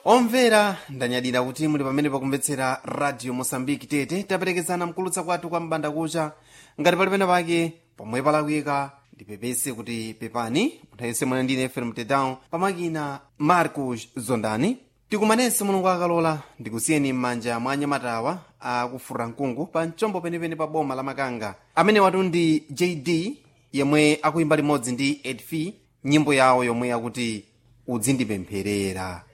omvera ndanyadira kuti muli pamene pakumvetsera radio mosambiki tete taperekezana mkulutsa kwathu kwa mbanda kucha ngati pali pena pake pomwe palakwika ndipepese kuti pepani munthu yense mwana ndine fm tedown pamakina marcos zondani tikumanense mulungu akalola ndikusiyeni m'manja mwa anyamatawa akufura mkungu pa mchombo penepene pa boma la makanga amene watu ndi jd yemwe akuyimba limodzi ndi edf nyimbo yawo yomwe yakuti udzindipempherera